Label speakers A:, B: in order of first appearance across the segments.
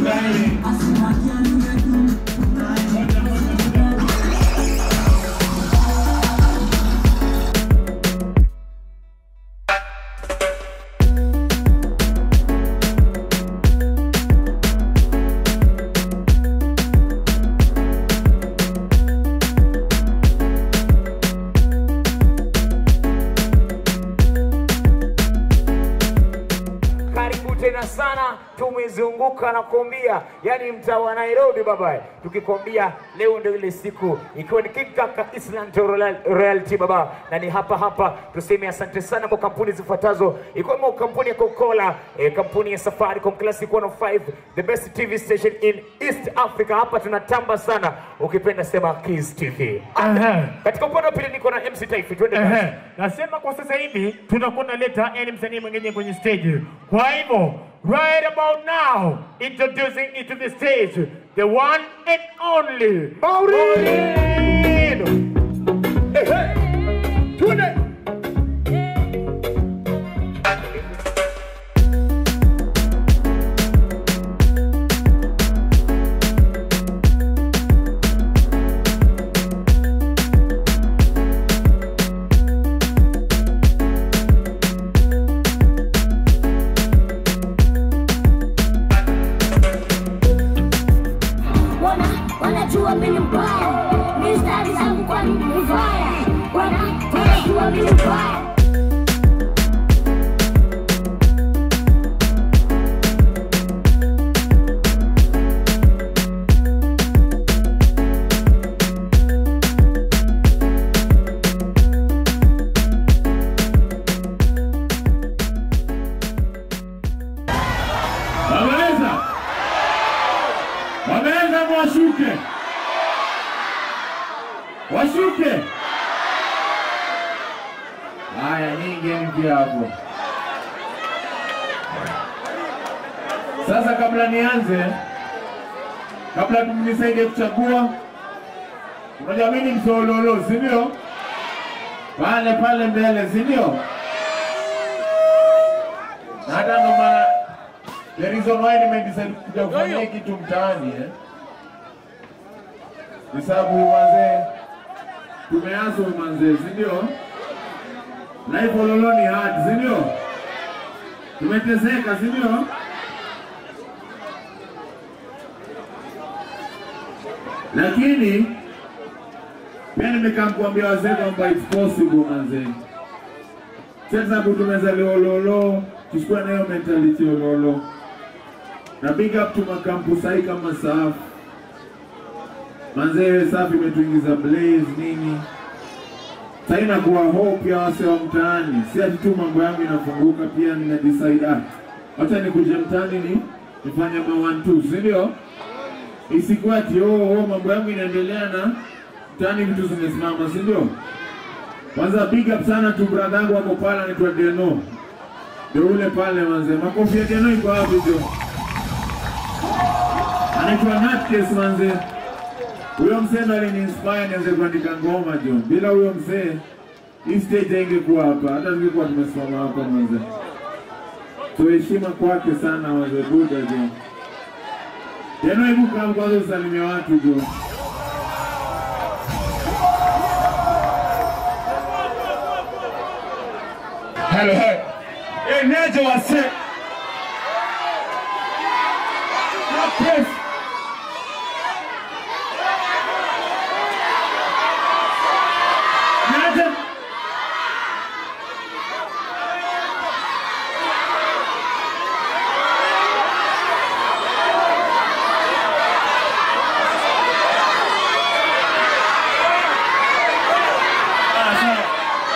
A: Karibu tena sana, tumezunguka na kuambia, yani mtaa wa Nairobi baba, tukikwambia leo ndio ile siku, ikiwa ni Kikaka Island Royal- Royalty baba, na ni hapa hapa tuseme asante sana kwa kampuni zifuatazo, ikiwemo kampuni ya Coca-Cola, eh, kampuni ya Safaricom Classic 105, the best TV station in East Africa. Hapa tunatamba sana, ukipenda sema Kiss TV.
B: Aha.
A: Katika upande wa pili niko na MC Taifi, twende kazi.
B: Ehe, nasema kwa sasa hivi tunakuwa naleta yani msanii mwingine kwenye stage. Kwa hivyo right about now introducing into the stage the one and only Maureen. Ehe, twende.
C: wana wanajua mimi mbaya, mistari zangu kwani ni mbaya, wana wanajua mimi mbaya.
D: Wameweza? Wameweza mwashuke. Washuke. Haya, nyingi mpya hapo. Sasa kabla nianze, kabla mnisaidie kuchagua, unajua mimi ni msololo, si ndio? Pale pale mbele, si ndio? Na hata ndo maana The reason why nimedecide kuja kufanya hii kitu mtaani eh, ni sababu manze, tumeazo manze, si ndio? Life ololo ni hard, si ndio? Tumeteseka, si ndio? Lakini pia nimekaa kuambia wazee kwamba it's possible manze. Sasa sababu tumezaliwa ololo, tusikue na hiyo mentality ololo na big up to makampu sahi kama SAF manzee, SAF imetuingiza blaze nini, sasa inakuwa hope ya wase wa mtaani, si ati tu mambo yangu inafunguka, pia nina decide ah, wacha nikuje mtaani ni nifanye ma one two, si ndio? Isikuwa ati oh, oh, mambo yangu inaendelea na mtaani vitu zimesimama, si ndio? Kwanza big up sana tu brother yangu wako pale anaitwa Deno, ndio ule pale manze, makofi ya Deno iko wapi jo? anaitwa Natkes manze. Huyo mzee ndo aliniinspire nianze kuandika ngoma jo. Bila huyo mzee hii stage haingekuwa hapa, hata ningekuwa tumesimama hapa manze. So heshima kwake sana manze, Buda jo. Tena hebu kaa kwanza usalimia watu jo.
B: Hello, hey. Eneje wase. Yes. Naje. Ah, sawa.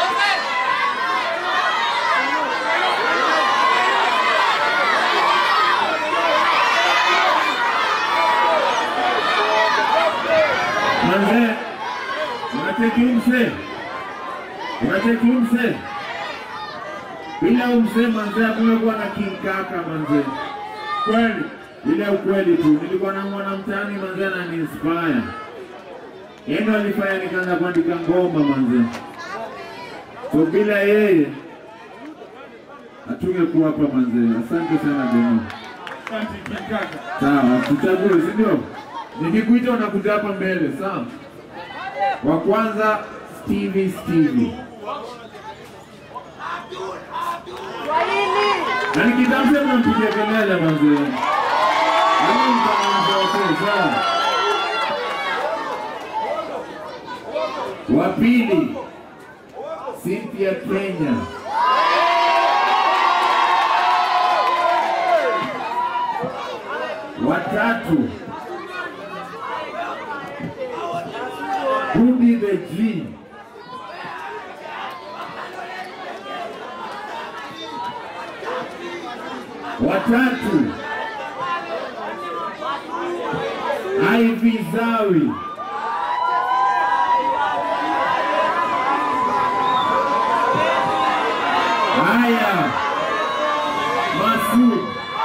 D: Manze, unacheki huyu mzee, unacheki huyu mzee. Bila huyu mzee manze, hakuna kuwa na King Kaka manze, kweli ile ukweli tu. Nilikuwa na mwana mtaani manze, anani inspire yeye ndo alifanya nikaanza kuandika ngoma manze, so bila yeye hatungekuwa hapa manze. Asante sana Deno. Sawa, tuchague, si ndio? Nikikuita unakuja hapa mbele, sawa? Wa kwanza Stevie Stevie. Na nikitamsha mnampigia kelele manzi. Ama mtaanza wote, sawa? Wa pili Cynthia Kenya. Watatu Bundi the G. Watatu Ivy Zawi. Haya, Masud.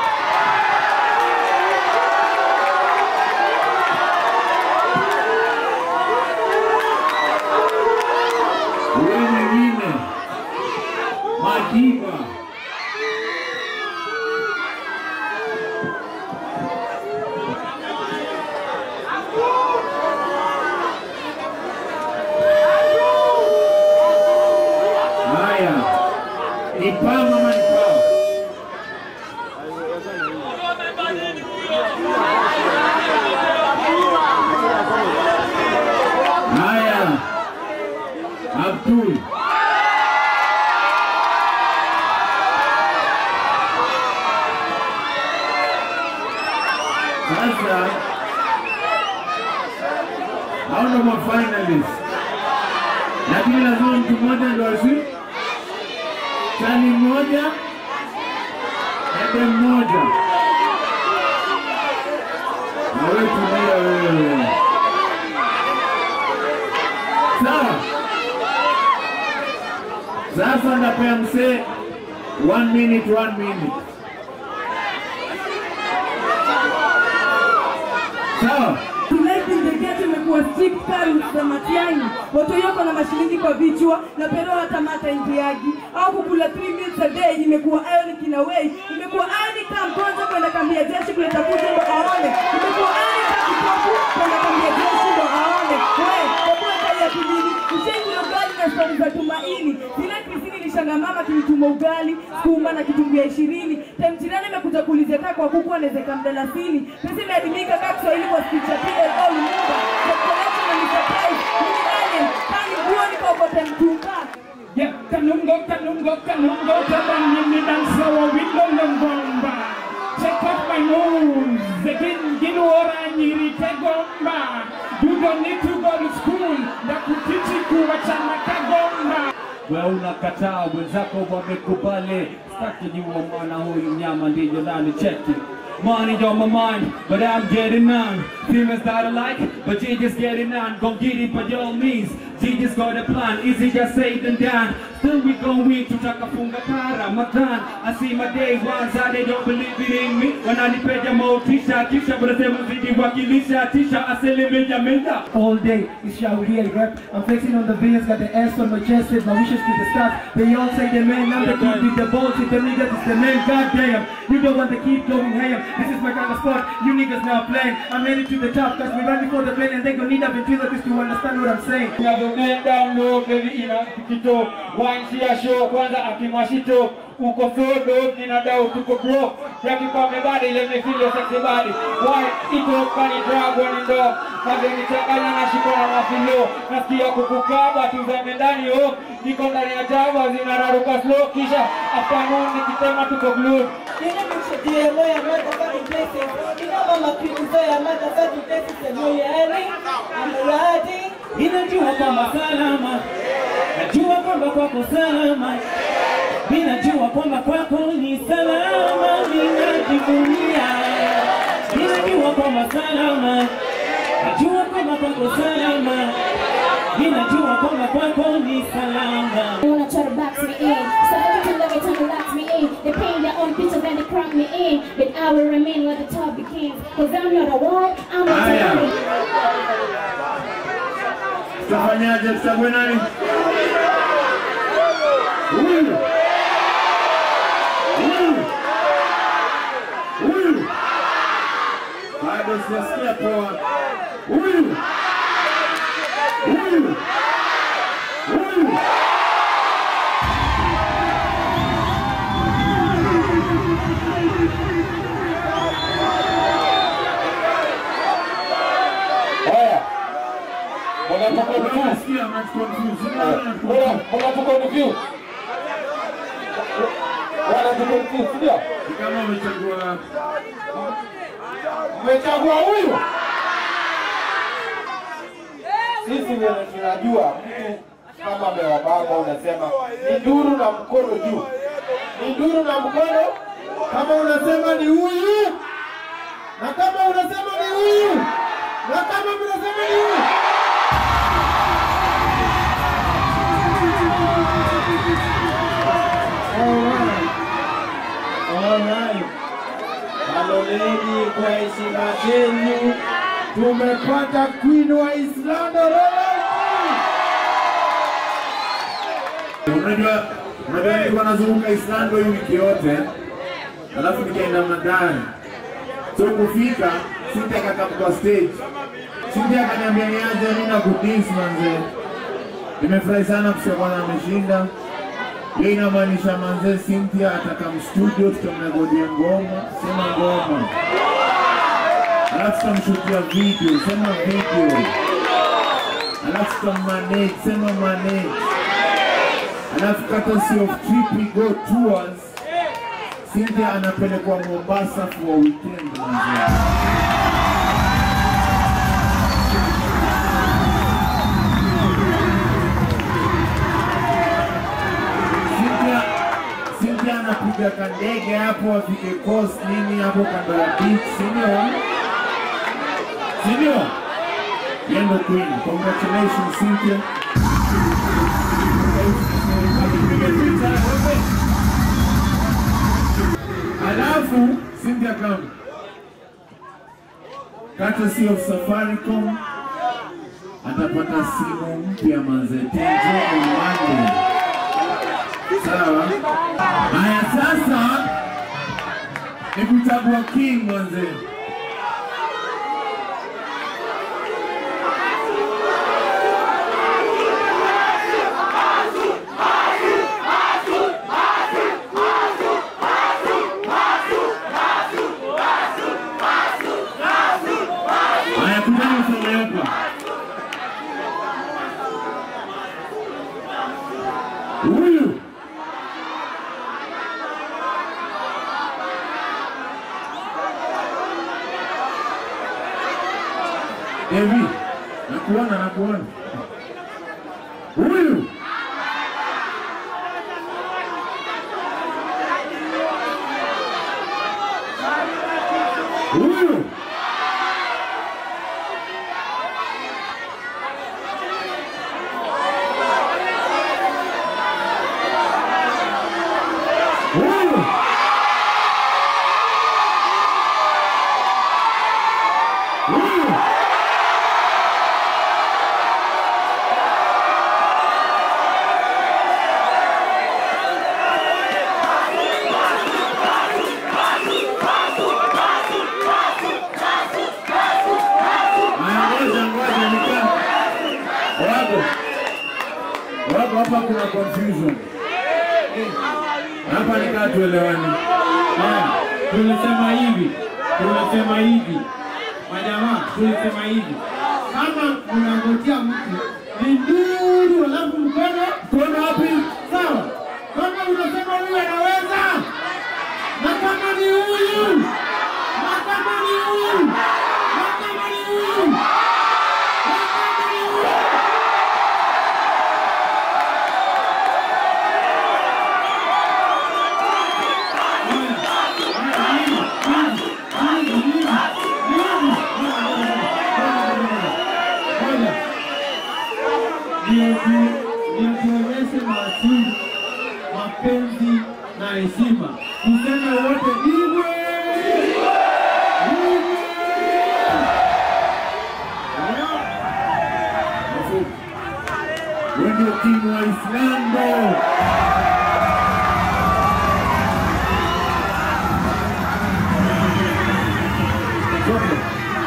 D: Huyo mwingine Madiba. Haya, ni pama ama ni pama? Haya, Abdul. Sasa hao ndo mafinalist, lakini lazima mtu mmoja ndo asi chani mmoja ende mmoja. Na wewe tulia wewe, sawa? Sasa napea msee one minute, one minute, sawa?
E: Tonight in the gate imekuwa strict kali za Matiang'i. Watu yoko na mashilingi kwa vichwa na pero hata mata ingiagi. Au kukula 3 meals a day imekuwa ionic in a way. Imekuwa ionic kama mgonjwa kwenda kambi ya jeshi kuleta kuja ndo aone. Imekuwa ionic kama kipofu kwenda kambi ya jeshi ndo aone. Wewe, kwa kuwa kali ya kijini, ushengi ugali na stori za tumaini. Zile Krisini ilishanga mama kilituma ugali, sukuma na kitunguu ya ishirini. Time jirani imekuja kuulizia kaa kwa kuku anawezeka mdalasini. Pesa imeadimika kaa Kiswahili kwa speech ya PLO Lumumba. The collection and the surprise. Mimi alien, kani guoni kwa kote mtumba.
B: Yeah, kanungo, kanungo, kanungo, kabani midansa wa wilo longomba. Check out my moves, zegin ginuora nyiri tegomba. You don't need to go to school, na kutichi kuwachana kagomba.
F: wewe unakataa, wenzako wamekubali. Staki jua mwana huyu mnyama ndiyo nani cheki Money on my mind, but I'm getting none. Females that I like, but you just getting none. Gon' get it by all means. She just got a plan, easy just said than done. Still we gon' win, tutakafunga para Ramadan. I see my day ones, how they don't believe it in me. Wananipeja motisha, kisha wanasema zidi wakilisha, tisha asilimia menda.
G: all day. It's Shauri rap. I'm flexing on the bills, got the S on my chest, said my wishes to the stars. They all say the man, I'm the kid with the balls, if the niggas is the man, goddamn. You don't want to keep going ham. This is my kind of sport, you niggas now playing. I'm headed to the top, cause we ran before the plane, and they gon' need a ventriloquist to understand what I'm saying.
B: Unavyoenda down low, baby ina kito Wanshia show kwanza akimwashito Uko sodo, nina dau tuko bro Yaki kwa mebadi, ile mefili sexy body Why, ito kani dragon ndo Mageni changanya na shiko na mafilo Nasikia kukukaba, tuzame ndani yo Niko ndani ya java, zinararuka slow Kisha, afternoon, nikitema tuko glued
G: Ninajua kwamba salama, najua kwamba kwako salama, ninajua kwamba kwako ni salama, ninajivunia. Ninajua kwamba salama, najua kwamba kwako salama, ninajua kwamba kwako ni salama.
C: They wanna try to box me in. So every time that they try to lock me in, they paint their own picture then they cramp me in. But I will remain where the top begins. Cause I'm not a what? I'm a
D: Aya.
C: talent.
D: Tutafanyaje? Tuchague nani? Huyu. Huyu. Huyu. bado sijasikia poa. Huyu huyu huyu
H: Haya. Mnatoka view.
D: nasikia mnatuconfuse. Unaona?
H: Mnatoka view. Wanatukonfuse, ndio?
D: Ni kama umechagua
H: Mmechagua huyu. Sisi ndio tunajua mtu kama amewabamba, unasema ni nduru na mkono juu, ni nduru na mkono. Kama unasema ni huyu, na kama unasema ni huyu, na kama mnasema ni huyu. Alright. Haloleni kwa heshima zenu, tumepata queen wa Islando Royalty.
D: Unajua, unajua nilikuwa nazunguka Islando hii wiki yote, alafu nikaenda Madani. So kufika Cynthia akakam kwa stage. Cynthia akaniambia niaje mimi na kudance manze. Nimefurahi sana kusikia bwana ameshinda. Hiyo inamaanisha manze Cynthia atakam studio tutamrekodia ngoma, sema ngoma. Alafu tutamshutia video, sema video. Alafu tutammanage, sema manage. Alafu courtesy of Trip Go Tours, Cynthia anapelekwa Mombasa for a weekend manze. Cynthia Cynthia anapiga kandege hapo afike coast nini hapo kando ya beach, si ndio? Si ndio? Yeye ndo queen. Congratulations Cynthia. Alafu Cynthia come. Courtesy of Safaricom atapata simu mpya manze. Tenjo on Monday. Sawa. Haya sasa ni kuchagua king manze. Haya kujani usome hapa. Huyu Evi, nakuona nakuona. Huyu huyu huyu huyu Haya, ngoja ngoja nikaa wako wako hapa, kuna confusion hapa, nikaa tuelewani.
F: Haya, tulisema hivi, tulisema hivi, majamaa, tulisema hivi, kama unangojea mtu ni nduru, alafu mkono mkono wapi? Sawa, kama unasema huyu anaweza, na kama ni huyu, na kama ni huyu, na kama ni huyu, na kama ni huyu nionyeshe maadili, mapenzi na heshima. Tuseme wote iwe
D: Wewe ndio king wa Islando. Songa.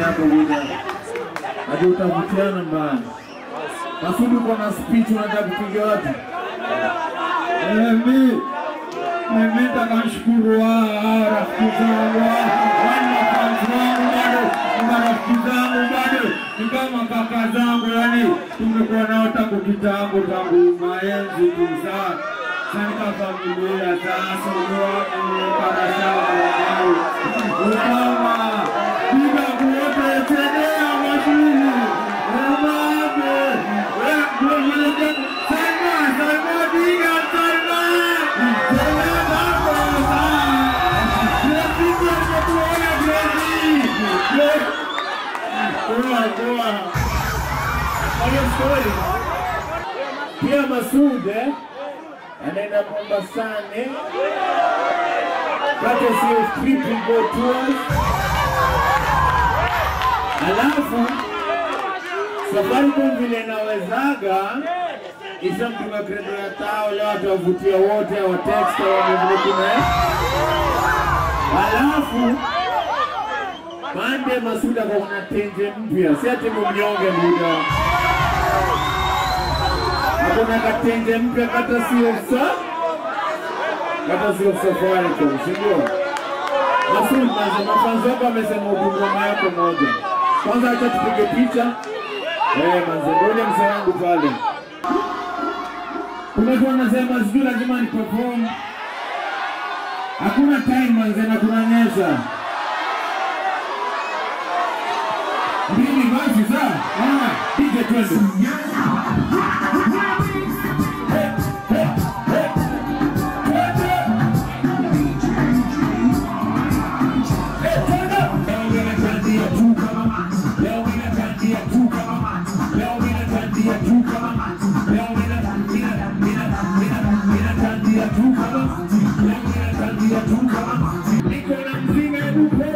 D: yako buda. Hadi utavutiana mbaya. Masudi uko na speech unataka kupiga watu?
G: Eh, mi mimi nitamshukuru wa rafiki zangu wale mafanzi wangu bado ni marafiki zangu bado ni kama kaka zangu, yani tumekuwa nao tangu kitambo, tangu maenzi tu sana katika familia. Sasa unakarashaa ukama piga kuote tendea mashini umame Salma, Salma, diga Salma. Salma, Salma. Gracias, Salma, gracias. Poa, poa.
D: Hiyo story. Pia Masud eh, anaenda Mombasani kati sio triple go tours. Alafu Safaricom vile inawezaga ishamtunga kredo ya tao leo atawavutia wote wa text wamevile Alafu Mande Masuda kwa kuna tenje mpya, si ati mnyonge muda. Hakuna katenje mpya kata sio sa kata sio Safaricom, si ndio? Masud, manze mafanzi wako amesema udungoma yako moja. Kwanza acha tupige picha. Eh, manze ngoja mzee wangu pale.
G: Kuna watu wanasema sijui lazima ni perform. Hakuna time manze na kunanyesha. Mbili basi sawa? Ah, DJ twende.
D: Niko na mzinga ya dupe